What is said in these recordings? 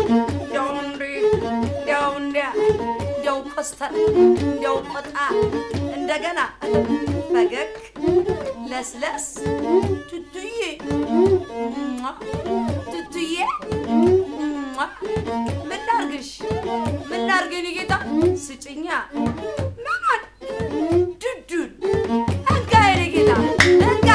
እንዲያው እንዲ እንዲያው እንዲያ እንዲያው ኮስተር እንዲያው ቆጣ እንደገና ፈገግ ለስለስ ቱቱዬ ሟ፣ ቱቱዬ ሟ። ምን ላርግሽ ምን ላርግ የኔ ጌታ ስጭኛ ምኑን ዱዱን እንካ የኔ ጌታ እንካ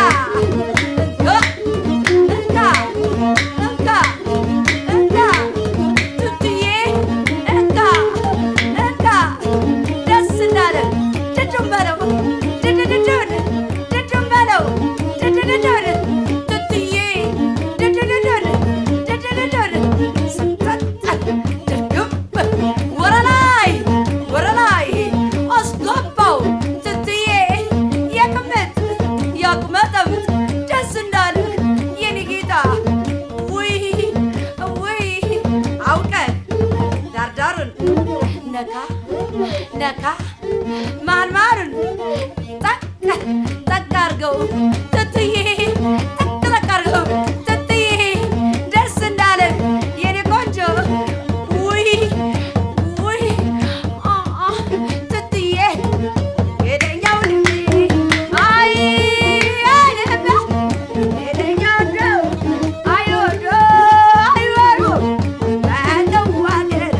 እንካ እንካ እንካ ቱቱዬ እንካ እንካ ደስ እንዳለ ድዱን በለው ድድድዱን ድዱን በለው ድድድዱን ቱቱዬ ድድድዱን ድድድዱን ስንጠጥ ድርግም ወረላይ ወረላይ አስገባው ቱቱዬ የቅምጥ ያቅመጠምጥ ደስ እንዳለ የኔ ጌታ ውይ ውይ አውቀህ ዳርዳሩን ነካ ነካ ማርማሩን ጠቅ ጠቅ አርገው ትትዬ ጠቅ ጠቅ አርገው ትትዬ ደስ እንዳለ የኔ ቆንጆ ውይ ውይ አ አ ትትዬ ሄደኛው ልቤ አይ አይደለ ሄደኛው ነው አይወዶ አይወዶ በለው አገር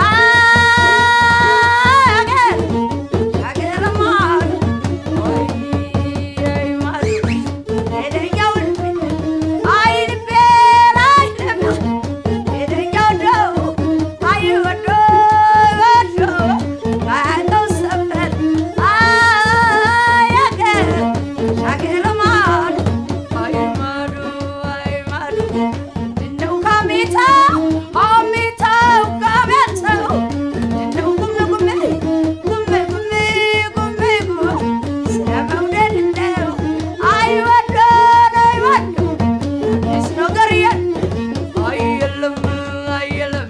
አገር አገርማ ወይ አይ ማለት ሄደኛው ልቤ አይ ልቤ ላይ ልቤ ሄደኛው ነው አይወዶ ወዶ በለው ሰፈር አያገር ሻገርማ አይ ማዶ አይ ማዶ ምንድነው ካሜታው አሜታው ካሜታው ምንድነው ጉም ጉም ጉም ጉም ጉም ጉም ስለ መውደድ እንደው አይወዶ አይወዶ አዲስ ነገር የለም አየለም አየለም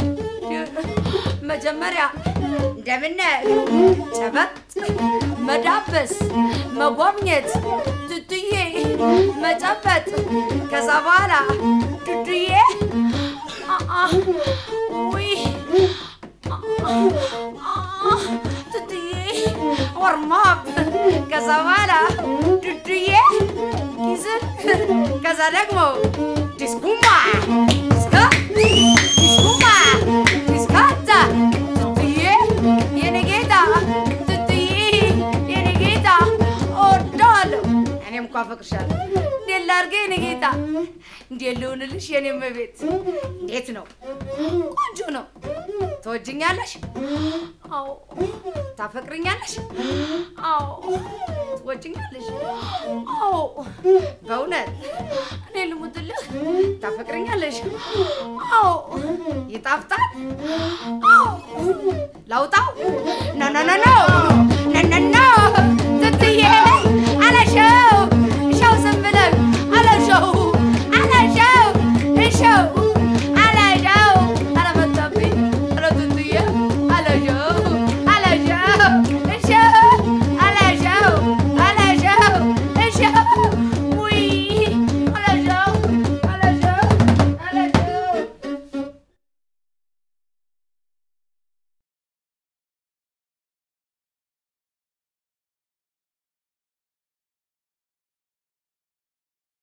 መጀመሪያ እንደምነ ጨበጥ መዳበስ መጎብኘት ቱቱዬ መጨበጥ ከዛ በኋላ ዱዱዬ አአ ውይ አአ አአ ቱቱዬ ወርማብ ከዛ በኋላ ዱዱዬ ኪስን ከዛ ደግሞ ዲስኩማ ዲስካ ዲስኩማ ዲስካታ ቱቱዬ የኔ ጌታ ቱቱዬ የኔ ጌታ እወዳለሁ። እኔም እኮ አፈቅርሻለሁ። እንዴት ላድርግ የኔ ጌታ? እንዴት ልሁንልሽ የኔ እመቤት? እንዴት ነው? ቆንጆ ነው። ትወጅኛለሽ? አዎ። ታፈቅርኛለሽ? አዎ። ትወጅኛለሽ? አዎ። በእውነት እኔ ልሙትልህ? ታፈቅርኛለሽ? አዎ። ይጣፍጣል? አዎ። ላውጣው? ኖ ኖ ኖ ኖ ኖ ኖ ኖ